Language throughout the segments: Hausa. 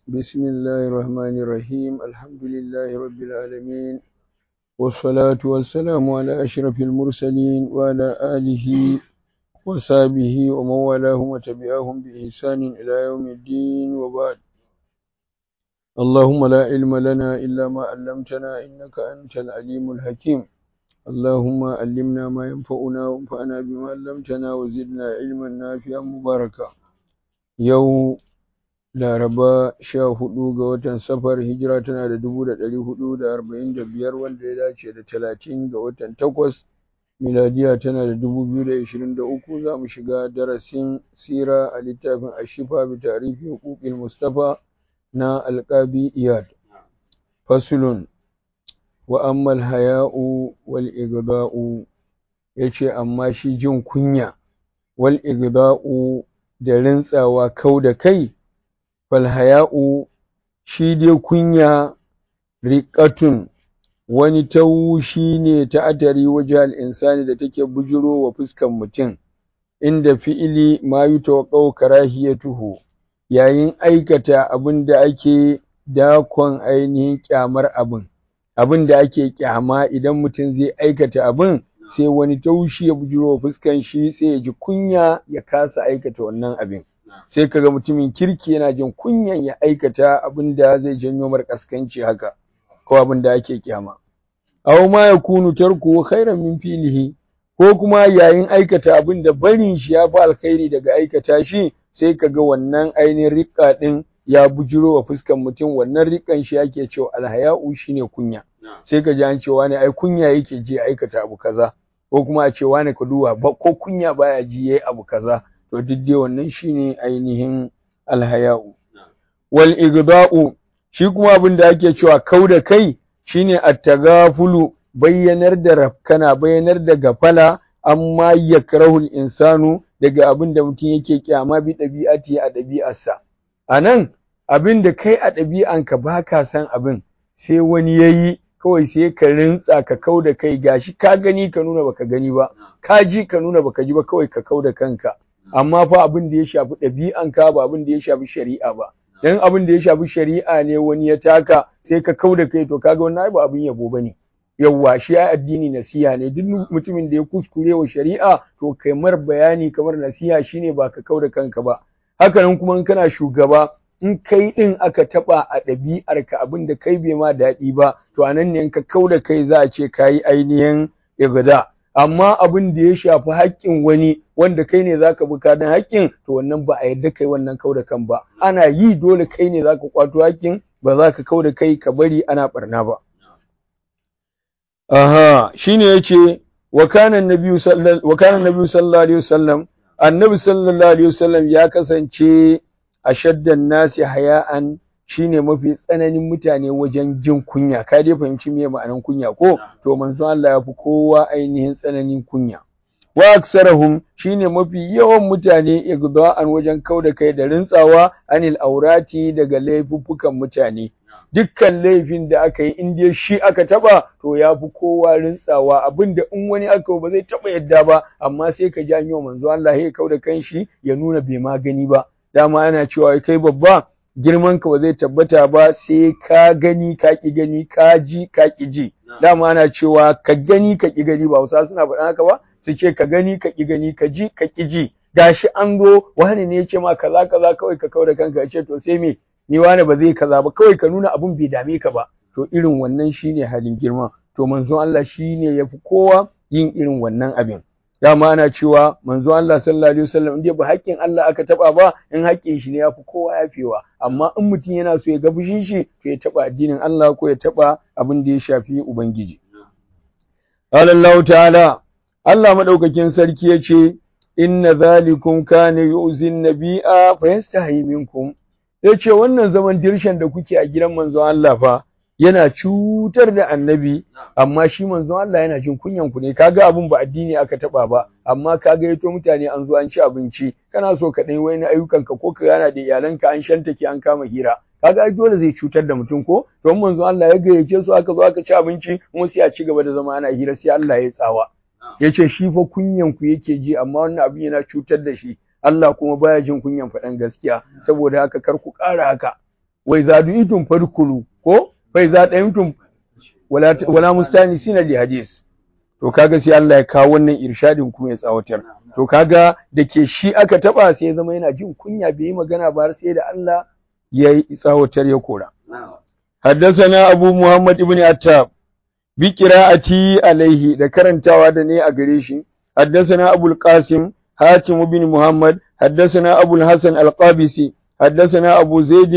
بسم الله الرحمن الرحيم الحمد لله رب العالمين والصلاة والسلام على أشرف المرسلين وعلى آله وصحبه ومن والاهم وتبعهم بإحسان إلى يوم الدين وبعد اللهم لا علم لنا إلا ما علمتنا إنك أنت العليم الحكيم اللهم علمنا ما ينفعنا وانفعنا بما علمتنا وزدنا علما نافعا مباركا يوم laraba sha hudu ga watan safar hijira tana da dubu da ɗari hudu da arba'in da biyar wanda ya dace da talatin ga watan takwas miladiya tana da dubu biyu da ashirin da uku za mu shiga darasin sira a littafin ashifa bi tarihi huquqil mustafa na alƙabi iyad fasulun wa ammal haya'u wal igda'u yace amma shi jin kunya wal igda'u da rintsawa kau da kai falhaya'u shi dai kunya riƙatun wani taushi ne ta atari waje al'insani da take bujiro wa fuskan mutum inda fi'ili ma yi tawaƙau karahiyatuhu yayin aikata abin da ake dakon ainihin ƙyamar abin abin da ake ƙyama idan mutum zai aikata abin sai wani taushi ya bujiro wa fuskan shi sai ya ji kunya ya kasa aikata wannan abin sai kaga mutumin kirki yana jin kunyan ya aikata abin da zai janyo mar kaskanci haka ko abin da ake kyama aw ma yakunu tarku khairan min filihi ko kuma yayin aikata abin da barin shi ya fi alkhairi daga aikata shi sai kaga wannan ainihin riƙa din ya bujiro wa fuskan mutum wannan riƙan shi yake cewa alhaya'u shine kunya sai ka ji an cewa ne ai kunya yake ji aikata abu kaza ko kuma a cewa ne ka duba ko kunya baya ji yayi abu kaza to duk dai wannan shine ainihin alhaya'u wal igda'u shi kuma abin da ake cewa kau da kai shine attagafulu bayyanar da rafkana bayyanar da gafala amma yakrahul insanu daga abin da mutum yake kyama bi ɗabi'ati a ɗabi'arsa anan abin da kai a ɗabi'anka ba ka san abin sai wani yayi kawai sai ka rintsa ka kau da kai gashi ka gani ka nuna baka gani ba ka ji ka nuna baka ji ba kawai ka kau da kanka amma fa abin da ya shafi ɗabi'anka ba abin da ya shafi shari'a ba dan abin da ya shafi shari'a ne wani ya taka sai ka kau da kai to kaga wannan ba abin yabo bane yawwa shi ai addini nasiha ne duk mutumin da ya kuskure wa shari'a to kai mar bayani kamar nasiha shine ba ka kau da kanka ba haka nan kuma in kana shugaba in kai din aka taba a ɗabi'arka abin da kai bai ma daɗi ba to anan ne in ka kau da kai za a ce kayi ainihin igda amma abin da ya shafi haƙƙin wani wanda kai ne zaka bi kadan haƙƙin to wannan ba a yarda kai wannan kau da kan ba ana yi dole kai ne zaka kwato haƙƙin ba za ka kau da kai ka bari ana barna ba aha shine yace wa kana nabiyyu sallallahu wa kana nabiyyu sallallahu alaihi wasallam annabi sallallahu alaihi wasallam ya kasance ashaddan nasi haya'an shine mafi tsananin mutane wajen jin kunya ka dai fahimci me ma'anan kunya ko to manzo Allah ya fi kowa ainihin tsananin kunya wa aksarahum shine mafi yawan mutane igda'an wajen kauda kai da rintsawa anil aurati daga laifuffukan mutane dukkan laifin da aka yi in dai shi aka taba to ya fi kowa rintsawa abinda in wani aka ba zai taba yadda ba amma sai ka ji an yi wa manzo Allah ya kauda kanshi ya nuna bai ma gani ba dama ana cewa kai babba girman ka ba zai tabbata ba sai ka gani ka ki gani ka ji ka ki ji dama ana cewa ka gani ka ki gani ba Hausa suna faɗa haka ba su ce ka gani ka ki gani ka ji ka ki ji gashi an zo wani ne ya ce ma kaza kaza kawai ka kauda kanka ya ce to sai me ni wani ba zai kaza ba kawai ka nuna abun bai dame ka ba to irin wannan shine halin girma to manzon Allah shine yafi kowa yin irin wannan abin dama ana cewa manzo Allah sallallahu alaihi wasallam in dai ba haƙƙin Allah aka taba ba in haƙƙin shi ne yafi kowa yafewa amma in mutum yana so ya ga fushin shi to ya taba addinin Allah ko ya taba abin da ya shafi ubangiji qala Allah ta'ala Allah madaukakin sarki yace inna zalikum kana yu'zin nabiyya fa yastahi minkum yace wannan zaman dirshan da kuke a gidan manzo Allah fa yana cutar da annabi amma shi manzon Allah yana jin kunyan ku ne kaga abun ba addini aka taba ba amma kaga yato mutane an zo an ci abinci kana so ka dai wani ayyukan ka ko ka gana da iyalanka an shantake an kama hira kaga ai dole zai cutar da mutum ko to manzon Allah ya gayyace su aka zo aka ci abinci kuma sai a ci gaba da zama ana hira sai Allah ya tsawa yace shi fa kunyan ku yake ji amma wannan abin yana cutar da shi Allah kuma baya jin kunyan faɗan gaskiya saboda haka kar ku ƙara haka wai za du'itum fadkhulu ko fa iza dayimtum wala wala mustanisina li hadis to kaga sai Allah ya kawo wannan irshadin kuma ya tsawatar to kaga da ke shi aka taba sai ya zama yana jin kunya bai yi magana ba har sai da Allah ya yi tsawatar ya kora حدثنا أبو محمد بن عتاب بقراءتي عليه da karantawa da ne a gare shi حدثنا أبو القاسم حاتم بن محمد حدثنا أبو الحسن القابسي حدثنا أبو زيد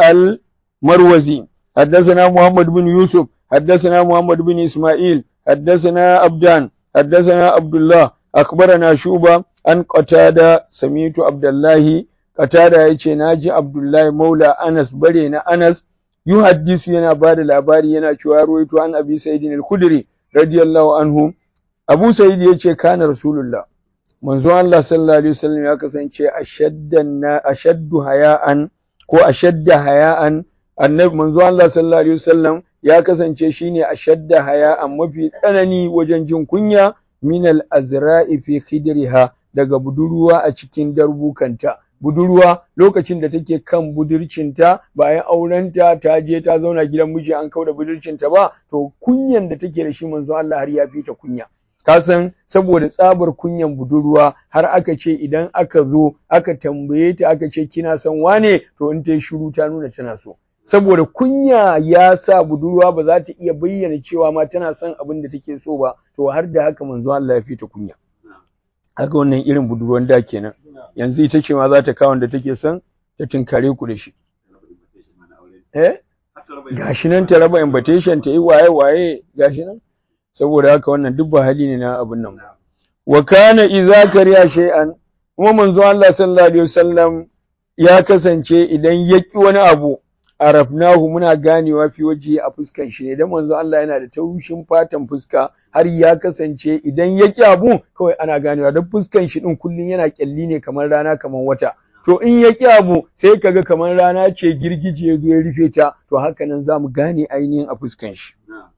المروزي حدثنا محمد بن يوسف حدثنا محمد بن إسماعيل حدثنا أبدان حدثنا عبد الله أخبرنا شوبة أن قتادة سميت عبد الله قتادة يجي ناجي عبد الله مولى أنس برينا أنس يحدث ينا بعد الأباري ينا شوارويت عن أبي سيد الخدري رضي الله عنه أبو سيد يجي كان رسول الله manzo Allah sallallahu alaihi wasallam ya kasance ashaddan ashaddu haya'an ko ashadda haya'an annabi manzo Allah sallallahu alaihi wasallam ya kasance shine ashadda haya'an mafi tsanani wajen jin kunya min al-azra'i fi khidriha daga budurwa a cikin darbukanta budurwa lokacin da take kan budurcinta bayan aurenta ta je ta zauna gidan miji an kauda budurcinta ba to kunyan da take da shi manzo Allah har ya fita kunya ka san saboda tsabar kunyan budurwa har aka ce idan aka zo aka tambaye ta aka ce kina son wane to in ta yi shiru ta nuna tana so saboda kunya ya sa budurwa ba za ta iya bayyana cewa ma tana son abin da take so ba to har da haka manzo Allah ya fita kunya haka wannan irin budurwan da kenan yanzu ita ce ma za ta kawo da take son ta tinkare ku da shi eh gashi nan ta raba invitation ta yi waye waye gashi nan saboda haka wannan duk ba hali ne na abin nan wa kana idza kariya shay'an kuma manzo Allah sallallahu alaihi wasallam ya kasance idan ya ki wani abu arafnahu muna ganewa fi waje a fuskan shi ne dan manzo Allah yana da taushin fatan fuska har ya kasance idan ya ki abu kawai ana ganewa dan fuskan shi din kullun yana kyalli ne kamar rana kamar wata to in ya ki abu sai kaga kamar rana ce girgije ya zo ya rufe ta to haka nan zamu gane ainihin a fuskan shi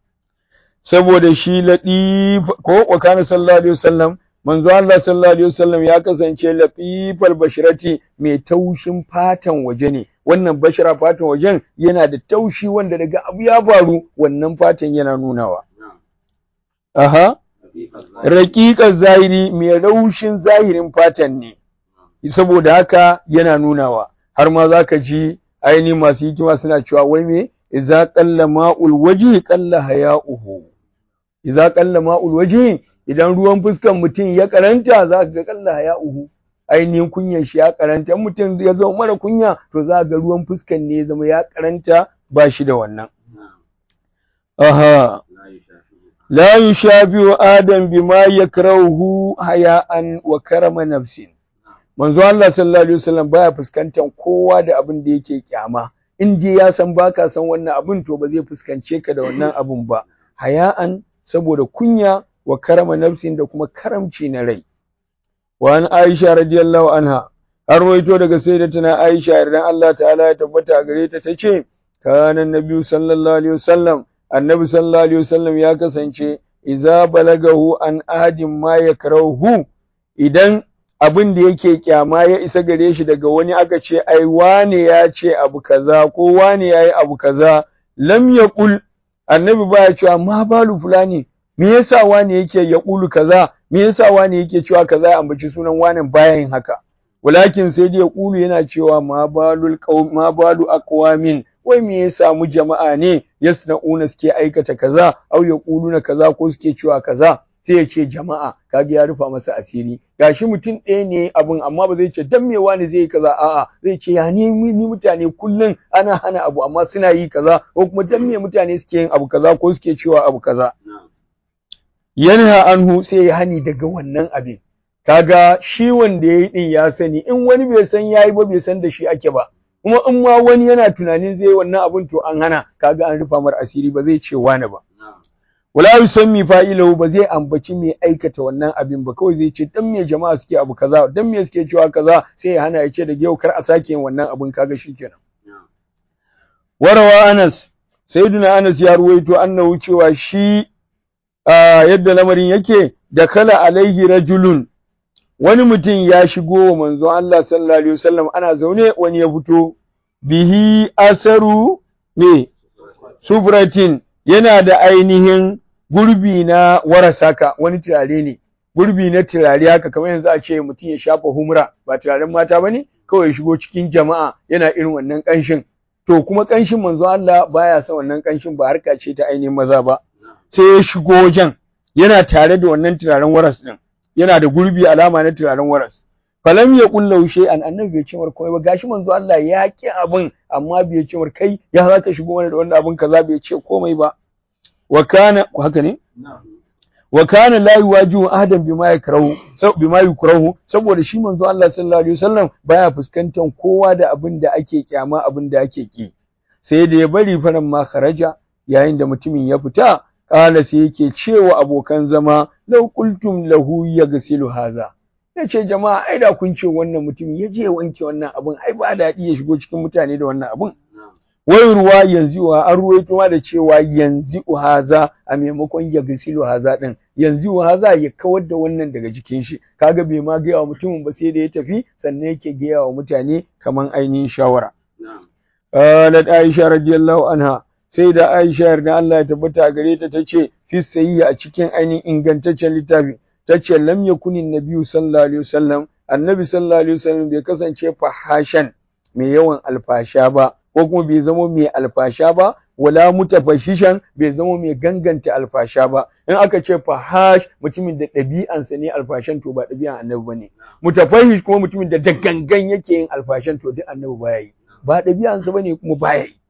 saboda shi laɗif ko wa kana sallallahu alaihi wasallam manzo Allah sallallahu alaihi wasallam ya kasance latifal bashirati mai taushin fatan waje ne wannan bashira fatan wajen yana da taushi wanda daga abu ya faru wannan fatan yana nunawa aha raqiqaz zahiri mai raushin zahirin fatan ne saboda haka yana nunawa har ma zaka ji ainihin masu hikima suna cewa wai me idza qalla ma'ul wajhi qalla haya'uhu idza qalla ma'ul wajhi idan ruwan fuskan mutum ya karanta za ka ga qalla haya'uhu ainihin kunyan shi ya karanta mutum ya zama mara kunya to za ga ruwan fuskan ne ya zama ya karanta ba shi da wannan aha la yushabihu adam bima yakrahu haya'an wa karama nafsin manzo Allah sallallahu alaihi wasallam baya fuskantar kowa da abin da yake kyama in dai ya san baka san wannan abin to ba zai fuskance ka da wannan abin ba haya'an saboda kunya wa karama nafsin da kuma karamci na rai wa an Aisha radiyallahu anha har waito daga sayyidatuna Aisha idan Allah ta'ala ya tabbata a gare ta tace kana nabi sallallahu alaihi wasallam annabi sallallahu alaihi wasallam ya kasance idza balagahu an ahadin ma yakrahu idan abin da yake kyama ya isa gare shi daga wani aka ce ai wane ya ce abu kaza ko wane ya yi abu kaza lam yaqul annabi baya cewa ma balu fulani me yasa wane yake ya kulu kaza me yasa wane yake cewa kaza ya ambaci sunan wane baya yin haka walakin sai dai ya kulu yana cewa ma balul qaum ma balu aqwamin wai me ya samu jama'a ne yasna'una suke aikata kaza au yaquluna kaza ko suke cewa kaza sai ya ce jama'a kaga ya rufa masa asiri gashi mutum ɗaya ne abin amma ba zai ce dan me wani zai yi kaza a'a zai ce ya ni ni mutane kullun ana hana abu amma suna yi kaza ko kuma dan me mutane suke yin abu kaza ko suke cewa abu kaza yanha anhu sai ya hani daga wannan abin kaga shi wanda yayi din ya sani in wani bai san yayi ba bai san da shi ake ba kuma in ma wani yana tunanin zai wannan abin to an hana kaga an rufa mar asiri ba zai ce wani ba wala yusammi fa'ilahu ba zai ambaci mai aikata wannan abin ba kawai zai ce dan me jama'a suke abu kaza dan me suke cewa kaza sai ya hana ya ce da yau kar a sake yin wannan abin kaga shikenan warawa Anas sayyiduna Anas ya ruwaito annahu cewa shi yadda lamarin yake da kala alaihi rajulun wani mutum ya shigo wa manzo Allah sallallahu alaihi wasallam ana zaune wani ya fito bihi asaru me sufratin yana da ainihin gurbi na warasaka wani turare ne gurbi na turare haka kamar yanzu a ce mutum ya shafa humra ba turaren mata ba ne kawai ya shigo cikin jama'a yana irin wannan ƙanshin to kuma ƙanshin manzo Allah baya son wannan ƙanshin ba harka ce ta ainihin maza ba sai ya shigo wajen yana tare da wannan turaren waras din yana da gurbi alama na turaren waras falam ya kulla shay'an annabi bai ce mar komai ba gashi manzo Allah ya ki abin amma bai ce mar kai ya za ka shigo mana da wannan abin kaza bai ce komai ba wa kana haka ne wa kana la yuwajihu ahadan bima yakrahu bima yukrahu saboda shi manzo Allah sallallahu alaihi wasallam baya fuskantar kowa da abin da ake kyama abin da ake ki sai da ya bari faran ma kharaja yayin da mutumin ya fita kala sai yake cewa abokan zama law qultum lahu yaghsilu haza yace jama'a ai da kun ce wannan mutumin ya je wanke wannan abin ai ba daɗi ya shigo cikin mutane da wannan abin wai ruwa yanzu wa an ruwaito ma da cewa yanzu haza a maimakon ya gasilu haza din yanzu haza ya kawar da wannan daga jikin shi kaga bai ma gaya wa mutumin ba sai da ya tafi sannan yake gaya wa mutane kaman ainihin shawara qalat aisha radiyallahu anha sai da aisha yarda Allah ya tabbata gare ta tace fi sayyi a cikin ainihin ingantaccen littafi tace lam yakunin nabiyyu sallallahu alaihi wasallam annabi sallallahu alaihi wasallam bai kasance fahashan mai yawan alfasha ba ko kuma bai zama mai alfasha ba wala mutafashishan bai zama mai ganganta alfasha ba in aka ce fahash mutumin da ɗabi'ansa ne alfashan to ba ɗabi'an annabi bane mutafahish kuma mutumin da da gangan yake yin alfashan to duk annabi baya yi ba ɗabi'ansa bane kuma baya yi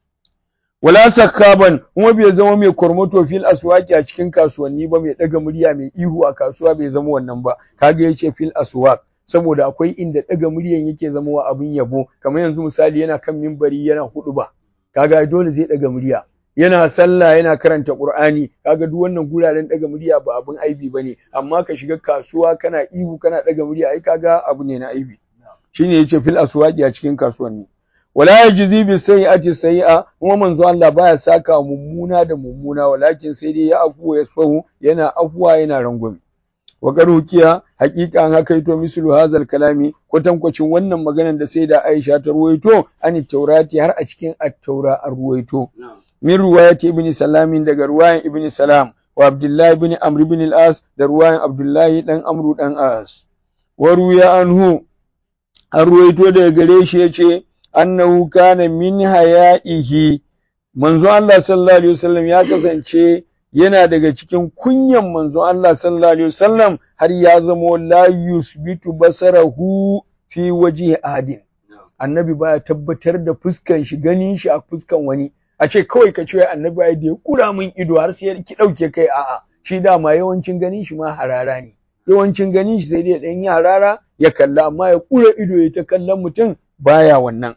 wala sakaban kuma bai zama mai kormoto fil aswaki a cikin kasuwanni ba mai ɗaga murya mai ihu a kasuwa bai zama wannan ba kaga yace fil aswaq saboda akwai inda ɗaga muryan yake zama wa abin yabo kamar yanzu misali yana kan mimbari yana hudu ba kaga dole zai ɗaga murya yana sallah yana karanta qur'ani kaga duk wannan guraren ɗaga murya ba abin aibi bane amma ka shiga kasuwa kana ihu kana ɗaga murya ai kaga abu ne na aibi shine yace fil aswaqi a cikin kasuwanni wala yajzi bi sayyi'ati sayyi'a kuma manzo Allah baya saka mummuna da mummuna walakin sai dai ya afu ya sahu yana afuwa yana rangwame wa garukiya haƙiƙa an haka ito mislu hazal kalami kwatankwacin wannan maganar da sai da Aisha ta ruwaito an taurati har a cikin at-taura an ruwaito min ruwayati ibn salamin daga ruwayan ibn salam wa abdullahi ibn amr ibn al-as da ruwayan abdullahi dan amru dan as wa ruya anhu an ruwaito daga gare shi yace annahu kana min haya'ihi manzo Allah sallallahu alaihi wasallam ya kasance yana daga cikin kunyan manzon Allah sallallahu alaihi wasallam har ya zamo la yusbitu basarahu fi waji ahadin annabi baya tabbatar da fuskan shi ganin shi a fuskan wani a ce kawai ka ce annabi ai da ya kura min ido har sai ki dauke kai a'a shi dama yawancin ganin shi ma harara ne yawancin ganin shi sai dai dan yi harara ya kalla amma ya kura ido ya ta kallon mutum baya wannan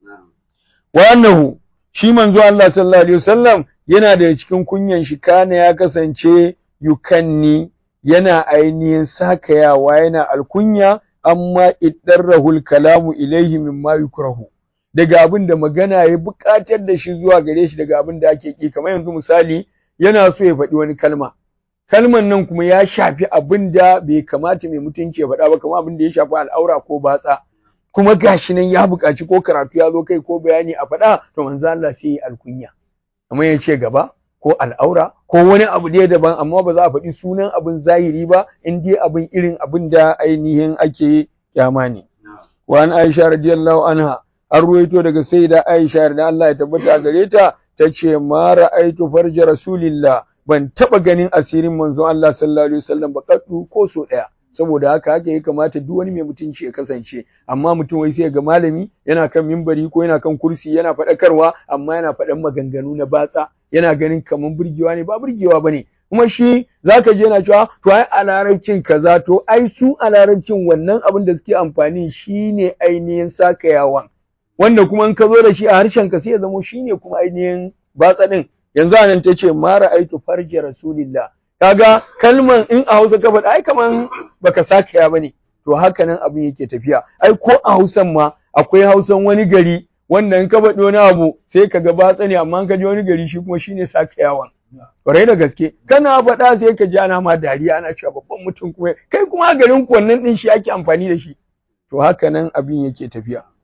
wa annahu shi manzo Allah sallallahu alaihi wasallam yana da cikin kunyan shi kana ya kasance yukanni yana ainihin sakayawa yana alkunya amma iddarrahul kalamu ilaihi mimma yukrahu daga abin da magana ya buƙatar da shi zuwa gare shi daga abin da ake ki kamar yanzu misali yana so ya faɗi wani kalma kalman nan kuma ya shafi abin da bai kamata mai mutunci ya faɗa ba kamar abin da ya shafi al'aura ko batsa kuma gashi nan ya buƙaci ko karatu ya zo kai ko bayani a faɗa to manzo Allah sai ya alkunya kamar ya ce gaba ko al'aura ko wani abu dai daban amma ba za a faɗi sunan abin zahiri ba in dai abin irin abin da ainihin ake kyama ne wa an Aisha radiyallahu anha an ruwaito daga sayyida Aisha da Allah ya tabbata gare ta tace ma ra'aitu farja rasulillah ban taba ganin asirin manzon Allah sallallahu alaihi wasallam ba kaddu ko so daya saboda haka haka ya kamata duk wani mai mutunci ya kasance amma mutum wai sai ga malami yana kan mimbari ko yana kan kursi yana faɗakarwa amma yana faɗan maganganu na batsa yana ganin kaman burgewa ne ba burgewa bane kuma shi zaka je yana cewa to ai a larabcin kaza to ai su a larabcin wannan abin da suke amfani shine ainihin sakayawan wanda kuma in ka zo da shi a harshen ka sai ya zamo shine kuma ainihin batsa din yanzu anan ta ce ma ra'aitu farji rasulillah kaga kalman in a Hausa ka faɗa ai kaman baka sake ya bane to haka nan abin yake tafiya ai ko a Hausan ma akwai Hausan wani gari wanda in ka faɗi wani abu sai ka ga batsa ne amma ka ji wani gari shi kuma shine sake yawan kwarai da gaske kana faɗa sai ka ji ana ma dariya ana cewa babban mutum kuma kai kuma garin ku wannan din shi ake amfani da shi to haka nan abin yake tafiya